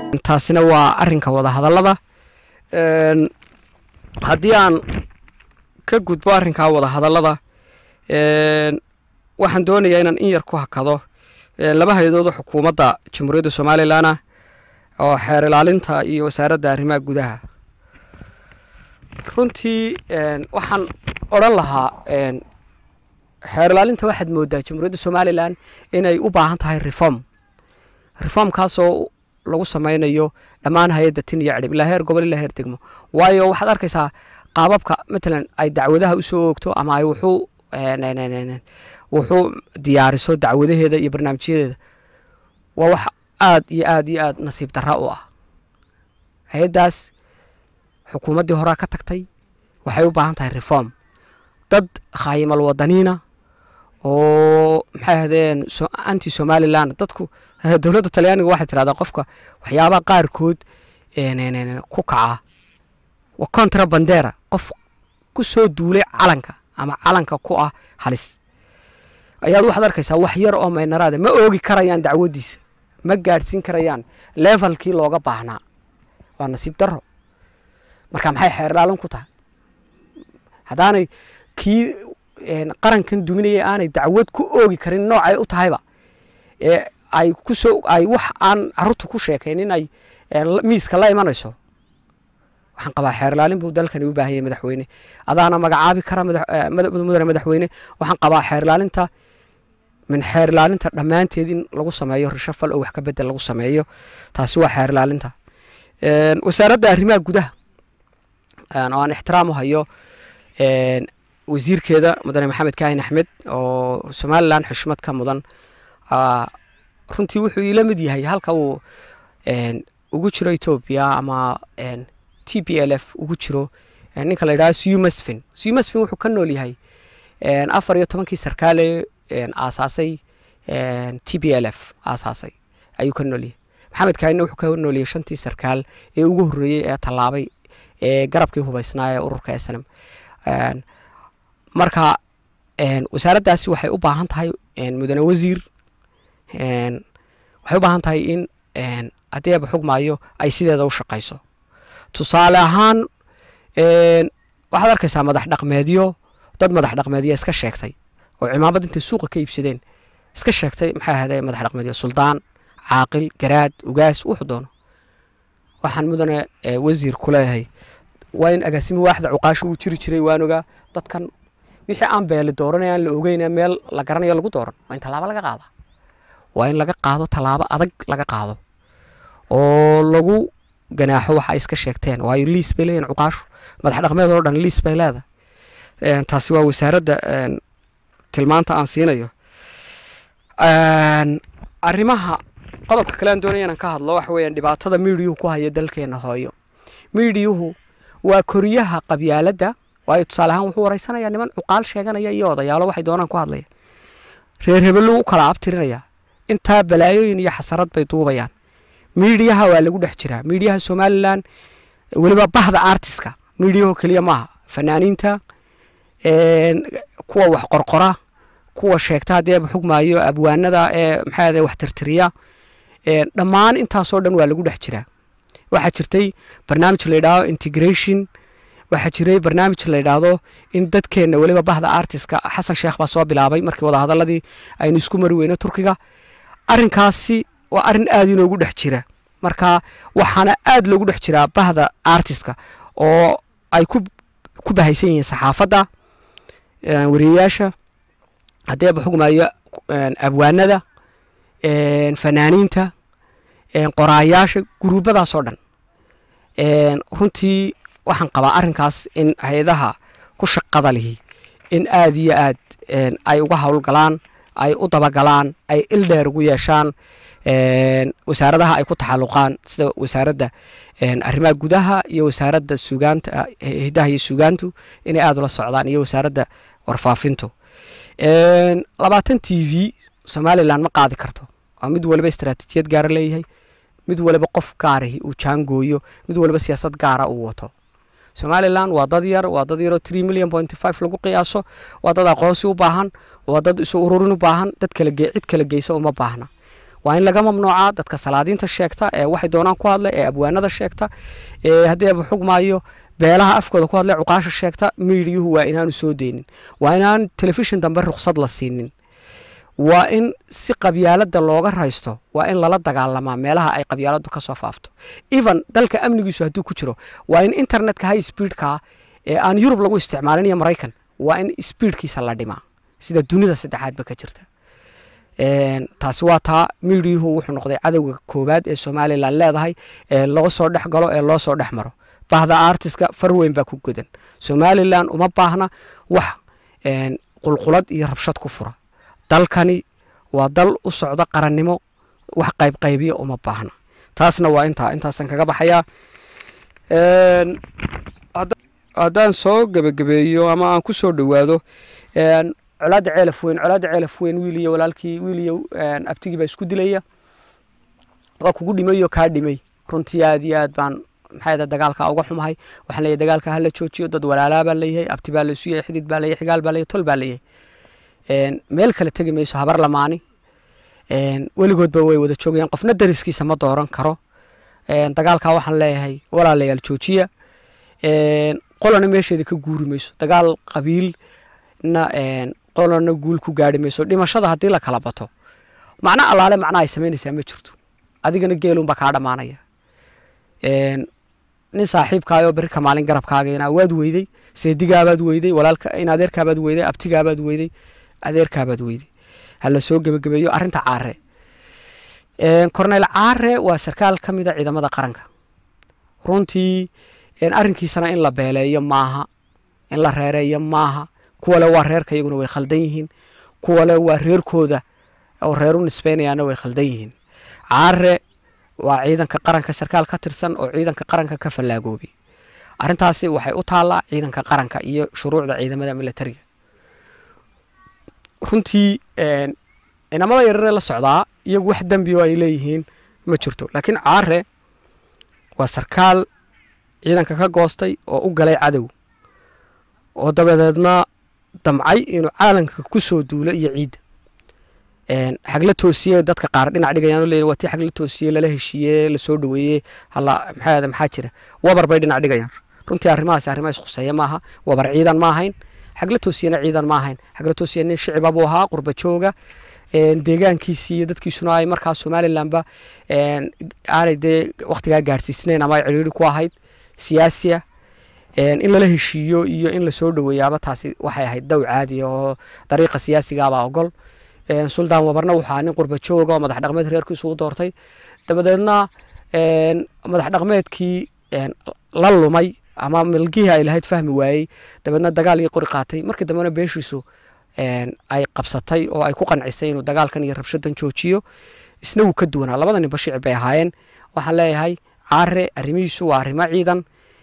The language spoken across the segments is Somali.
taasina waa arinka wadahadallada haddii aan ka gudbo arrinkaa wadahadallada waxaan doonayaa inaan in yar ku hakado laba hay-adooda xukuumadda jamhuuriyadda somalilanah oo xeer ilaalinta iyo wasaaradda arrimaha gudaha runtii waxaan odhan lahaa xeer ilaalinta waxaad moodaa jamhuuriyadda somalilan inay u baahan tahay reform reformkaasoo lagu samaynayo dhammaan hay-adda tin iyo cidhib ilaa heer gobol ilaa heer degmo waayo waxaad arkaysaa qaababka matalan ay dacwadaha usoo oogto ama ay wuxuu wuxuu diyaariso dacwadaheeda iyo barnaamijyadeeda waa wax aad iyo aad iyo aad nasiib darra u ah hay-addaas xukuumaddii horaa ka tagtay waxay u baahan tahay reform dad khaayimal wadaniina oo maxay ahdeen anti somaliland dadku dowladda talyaaniga waxay tirahdaa qofka waxyaabaha qaarkood ku kaca wa contra bandera qof ku soo duulay calanka ama calanka ku ah halis ayaad waxaad arkaysaa wax yar oo maynaraada ma oogi karayaan dacwadiisa ma gaadhsiin karayaan levelkii looga baahnaa waa nasiib daro marka maxay xeer ilaalin ku tahay haddaanay kii qarankan duminaya aanay dacwad ku oogi karin noocay u tahayba ee ay kusoo ay wax aan carruurta ku sheekaynin ay miiska la imanayso waxaan qabaa xeer ilaalin buu dalkani u baahanyay madaxweyne adaana magacaabi kara mudane madaxweyne waxaan qabaa xeer ilaalinta min xeer ilaalinta dhammaanteed in lagu sameeyo rishafal oo wax ka bedel lagu sameeyo taasi waa xeer ilaalinta wasaaradda arrimaha gudaha oo aan ixtiraam u hayo wasiirkeeda mudane maxamed kaahin axmed oo somalilan xushmad ka mudan runtii wuxuu iila mid yahay halka uu ugu jiro etoobiya ama t p l f ugu jiro ninka la yidhaha sumasfin sumasfin wuxuu ka nool yahay afar iyo tobankii sarkaale aasaasay t p l f aasaasay ayuu ka nool yahay maxamed kaahinna wuxuu ka nool yahay shantii sarkaal ee ugu horreeyey ee tallaabay ee garabkii hubaysnaa ee ururka snm marka wasaaraddaasi waxay u baahan tahay mudane wasiir waxay u baahan tahay in haddii aba xugmaayo ay sideeda u shaqayso tusaale ahaan waxaad arkaysaa madax dhaqmeedyo dad madax dhaqmeedyo iska sheegtay oo cimaamad intay suuqa ka iibsadeen iska sheegtay maxay ahayde madax dhaqmeedyo suldaan caaqil garaad ugaas wuxuu doono waxaan mudane wasiir ku leeyahay waa in agaasimo waaxda cuqaasho uu jiri jiray waan ogaa dadkan wixii aan beeli dooranay aan la ogeyna meel la garanayo lagu dooran waa in tallaabo laga qaada waa in laga qaado tallaabo adag laga qaado oo lagu ganaaxo waxa ay iska sheegteen waayo liis bay leeyihin cuqaashu madax dhaqmeed oo dhan liis bay leedahay taasi waa wasaaradda tilmaanta aan siinayo arrimaha qodobka kale aan doonaya inaan ka hadlo waxa weeyaan dhibaatada miidiyuhu ku haya dalkeena hooyo miidiyuhu waa koriyaha qabyaaladda waayo tusaale ahaan wuxuu waraysanayaa niman cuqaal sheeganaya iyo odayaalo waxay doonaan ku hadlaya reer hebellu u kala abtirinaya intaa balaayooyin iyo xasarad bay duubayaan miidiyaha waa lagu dhex jiraa miidiyaha somalilan weliba bahda artiska miidiyaho keliya maaha fanaaniinta kuwa wax qorqora kuwa sheegta haddii aba xugmaayo abwaanada ee maxaa wax tirtiriya dhammaan intaasoo dhan waa lagu dhex jiraa waxaa jirtay barnaamij la yidhaahdo integration waxaa jiray barnaamij la yidhaahdo in dadkeenna weliba bahda artiska xasan sheekh baa soo bilaabay markii wadahadaladii aynu isku mari weyno turkiga arrinkaasi waa arrin aada inoogu dhex jira marka waxaana aada loogu dhex jiraa bahda artiska oo ay ku ku bahaysan yihiin saxaafadda wariyayaasha haddii aba xugmaayo abwaanada fanaaniinta qoraayaasha guruubadaasoo dhan runtii waxaan qabaa arrinkaas in hay-adaha ku shaqada lihi in aada iyo aad ay uga howlgalaan ay u dabagalaan ay ildheer ugu yeeshaan wasaaradaha ay ku taxaluqaan sida wasaaradda arrimaha gudaha iyo wasaaradda sugaanta hidaha iyo sugaantu inay aada ula socdaan iyo wasaaradda warfaafintu labaatan t v somalilan ma qaadi karto waa mid waliba istaraatiijiyad gaara leeyahay mid waliba qof gaarahi uu jaangooyo mid waliba siyaasad gaara uu wato somalilan waa dad yar waa dad yaroo tree million point five lagu qiyaaso waa dad aqoonsi u baahan waa dad isu ururin u baahan dad kala cid kala geysa uma baahna waa in laga mamnuucaa dadka salaadiinta sheegta ee waxay doonaan ku hadla ee abwaanada sheegta ee haddii aba xugmaayo beelaha afkooda ku hadla cuqaasha sheegta miidiyuhu waa inaanu soo deynin waa inaan telefishin dambe ruqsad la siinin waa in si qabyaalada looga raysto waa in lala dagaalamaa meelaha ay qabyaaladu kasoo faafto even dalka amnigiisu hadduu ku jiro waa in internetka high speedka ee aan yurub lagu isticmaalin iyo maraykan waa in speedkiisa la dhimaa sida dunida saddexaadba ka jirta taasi waa taa miidiyuhu wuxuu noqday cadowga koowaad ee somalilan leedahay ee loo soo dhex galo ee loo soo dhex maro bahda artiska far weyn baa ku godan somalilan uma baahna wax qulqulad iyo rabshad ku fura dalkani waa dal u socda qarannimo wax qaybqaybiya uma baahna taasna waa intaa intaasan kaga baxayaa haddaan soo gebagabeeyo ama aan ku soo dhowaado colaadda ceelaf weyn colaadda ceelaf weyn wiil iyo walaalkii wiil iyo abtigii baa isku dilaya waa kugu dhimay oo kaa dhimay runtii aad iyo aad baan maxay dagaalka uga xumahay waxaan leeyahay dagaalka hala joojiyo dad walaalaa baa leeyahay abti baa laysu yahay xidid baa leeyahay xigaal baa leeyahay tol baa leeyahay meel kale tegi mayso habar lamaani weligoodba way wada joogayaan qofna dariskiisa ma dooran karo dagaalka waxaan leeyahay walaalayaal joojiya qolana meesheeda ka guuri mayso dagaal qabiilna qolana guul ku gaari mayso dhimashada haddii la kala bato macno allaale macna ay samaynaysaa ma jirto adigana geelunbaa kaa dhammaanaya nin saaxiibkaayoo beri ka maalin garabkaagana waad weyday seedigaabaad weyday walaalka in adeerkaabaad weyday abtigaabaad weyday adeerkaabaad weyday hala soo gebagabeeyo arrinta caare corneyl caare waa sarkaal ka mida ciidamada qaranka runtii arrinkiisana in la beeleeyo maaha in la reereeyo maaha kuwale waa reerka iyaguna way khaldan yihiin kuwale waa reerkooda oo reeru nisbeynayaana way khaldan yihiin caare waa ciidanka qaranka sarkaal ka tirsan oo ciidanka qaranka ka fallaagoobi arrintaasi waxay u taallaa ciidanka qaranka iyo shuruucda ciidamada milatariga runtii inamada yararee la socdaa iyagu wax dembi oo ay leeyihiin ma jirto laakiin caare waa sarkaal ciidanka ka goostay oo u galay cadow oo dabadeedna damcay inuu caalanka ku soo duulo iyo ciidda xagla toosiye dadka qaar dhinac dhigayaan oo leeyihin waa tii xagla toosiye lala heshiiye lasoo dhoweeyey hala maxaa maxaa jira wabar bay dhinac dhigayaan runtii arrimahaasi arrimaha isquseeya maaha wabar ciidan ma ahayn xagla toosiyena ciidan ma ahayn xagla toosiye nin shiciba buu ahaa qurba jooga deegaankiisii iyo dadkiisuna ay markaa somalilanba aanay dee waktigaa gaadhsiisnayn ama ay cidhiiri ku ahayd siyaasiya in lala heshiiyo iyo in lasoo dhoweeyaaba taasi waxay ahayd dow caadi oo dariiqa siyaasigaabaa ogol suldaan wabarna waxaa nin qurba jooga oo madax dhaqmeed reerkiisu u doortay dabadeedna madax dhaqmeedkii la lumay ama milgihii ay lahayd fahmi waayey dabeedna dagaal iyo qori qaatay markii dambena beeshiisu ay qabsatay oo ay ku qancisay inuu dagaalkan iyo rabshadan joojiyo isna wuu ka duwanaa labada nin bashiic bay ahaayeen waxaan leeyahay caare arrimihiisu waa arrimo ciidan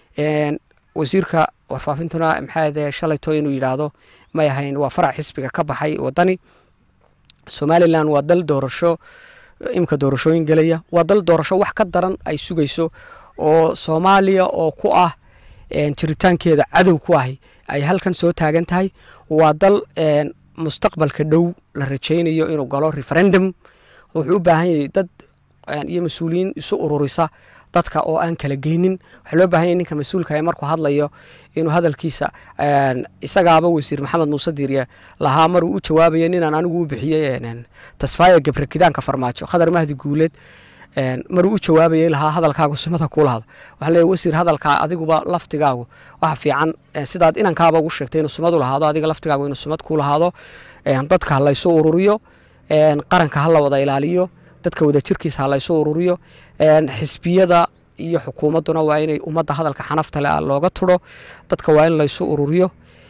wasiirka warfaafintuna maxaa shalayto inuu yidhaahdo may ahayn waa farac xisbiga ka baxay wadani somalilan waa dal doorasho imika doorashooyin gelaya waa dal doorasho wax ka daran ay sugayso oo soomaaliya oo ku ah jiritaankeeda cadow ku ahi ay halkan soo taagan tahay waa dal mustaqbalka dhow la rajaynayo inuu galo referendum wuxuu u baahan yahay dad iyo mas-uuliyiin isu ururisa dadka oo aan kala geynin waxaa loo bahan yahy ninka mas-uulka markuu hadlayo inuu hadalkiisa isagaaba wasiir maxamed muuse diiriye lahaa maruu u jawaabayo ninaan anigu u bixiyey tasfaaya gebre kidaanka farmaajo khadar mahdi guuleed maruu u jawaabayay lahaa hadalkaagu sumada kuu lahado waxaa leeyahy wasiir hadalkaa adiguba laftigaagu waxa fiican sidaad inankaaba ugu sheegtay inuu sumad u lahaado adiga laftigaagu inuu sumad kuu lahaado dadka ha laysu ururiyo qaranka ha la wada ilaaliyo dadka wada jirkiisa ha laysu ururiyo xisbiyada iyo xukuumadduna waa inay ummadda hadalka xanafta le looga turo dadka waa in laysu ururiyo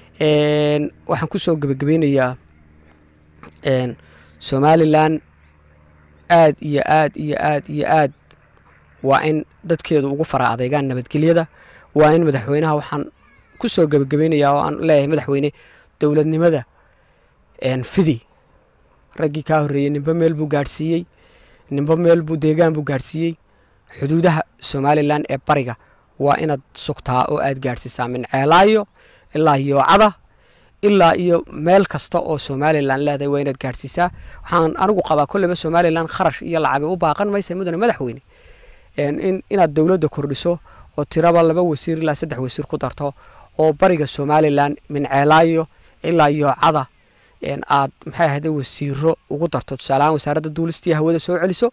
waxaan kusoo gebagabeynayaa somalilan aad iyo aad iyo aad iyo aad waa in dadkeedu ugu fara adeegaan nabadgelyada waa in madaxweynaha waxaan ku soo gebagabeynayaa oo aan leeyahay madaxweyne dowladnimada fidi raggii kaa horreeyey nimbe meel buu gaadhsiiyey nimbe meel buu deegaan buu gaadhsiiyey xuduudaha somalilan ee bariga waa inaad sugtaa oo aad gaadhsiisaa min ceelaayo ilaa yoocada ilaa iyo meel kasta oo somalilan leedahay waa inaad gaadhsiisaa waxaan anigu qabaa kolleyba somalilan kharash iyo lacagay u baaqan maysa mudane madaxweyne in inaad dowladda kordhiso oo tiraba laba wasiir ilaa saddex wasiir ku darto oo bariga somalilan minceelaayo ilaa yoocada aad maxay ahayde wasiiro ugu darto tusaaleahaan wasaaradda duulistiiyo hawada soo celiso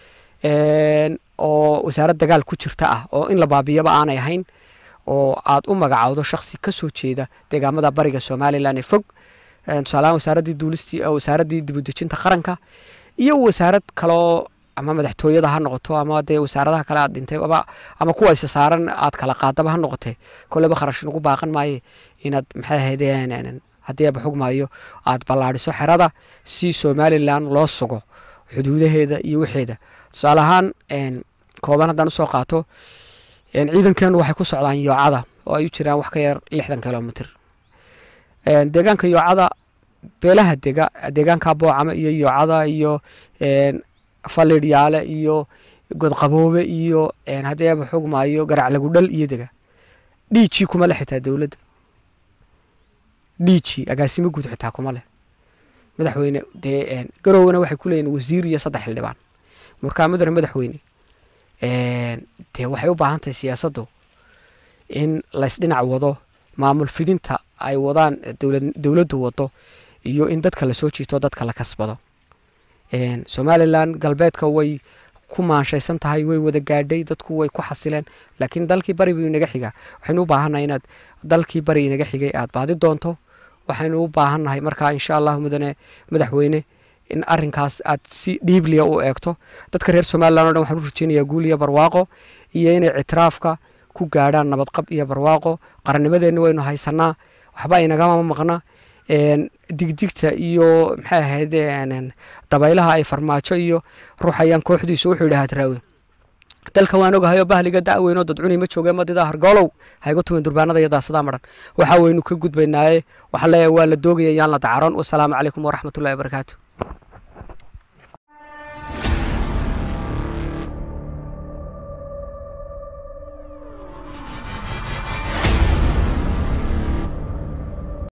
oo wasaarad dagaal ku jirta ah oo in la baabiyaba aanay ahayn oo aad u magacowdo shaksi ka soo jeeda deegaamada bariga somalilan ee fog tusaaleahaan wasaaraddii duulistii wasaaraddii dibudejinta qaranka iyo wasaarad kaloo ama madaxtooyada ha noqoto ama dee wasaaradaha kale aad dhintay ama kuwa isa saaran aad kala qaadaba ha noqotee kolleyba kharash nagu baaqan maaye inaad maxay ahaydeen haddii aba xugmaayo aad ballaadhiso xerada si somalilan loo sugo xuduudaheeda iyo waxeeda tusaale ahaan kooban haddaan usoo qaato ciidankeenu waxay ku socdaan yoocada oo ay u jiraan wax ka yar lixdan kilomitr deegaanka yoocada beelaha dega deegaanka boocama iyo yoocada iyo falidhyaale iyo godqaboobe iyo haddii aba xugmaayo garaclagudhal iyo dega dhiijii kuma le xitaa dowladda dhiiji agaasimo guud xitaa kuma leh madaxweyne dee garowna waxay ku leeyihin wasiir iyo saddex xildhibaan markaa mudane madaxweyne dee waxay u baahan tahay siyaasaddu in laysdhinac wado maamul fidinta ay wadaan dowladdu wado iyo in dadka lasoo jiito dadka la kasbado somalilan galbeedka way ku maanshaysan tahay way wada gaadhay dadku way ku xasileen laakiin dalkii bari buu inaga xigaa waxaynu u baahannahay inaad dalkii bari inaga xigay aad baadi doonto waxaynu u baahannahay markaa insha allahu mudane madaxweyne in arinkaas aad si dhiibliya u eegto dadka reer somalilan o dhan waxaan u rajeynayaa guul iyo barwaaqo iyo inay ictiraafka ku gaadhaan nabadqab iyo barwaaqo qarannimadeenna waynu haysanaa waxba inagama maqna digdigta iyo maxay ahayd dabaylaha ay farmaajo iyo ruuxayaan kooxdiisu wuxuu yidhi hadraawe dalka waan ogahayoo bahliga da'weynoo dadcunay ma joogeen madidaa hargoolow haygu tumin durbaanada iyo daasadaa maran waxa waynu ka gudbaynaaye waxaan leeyahay waa la doogaya yaan la dacaroon wasalaamu calaykum waraxmatullahi wabarakaatu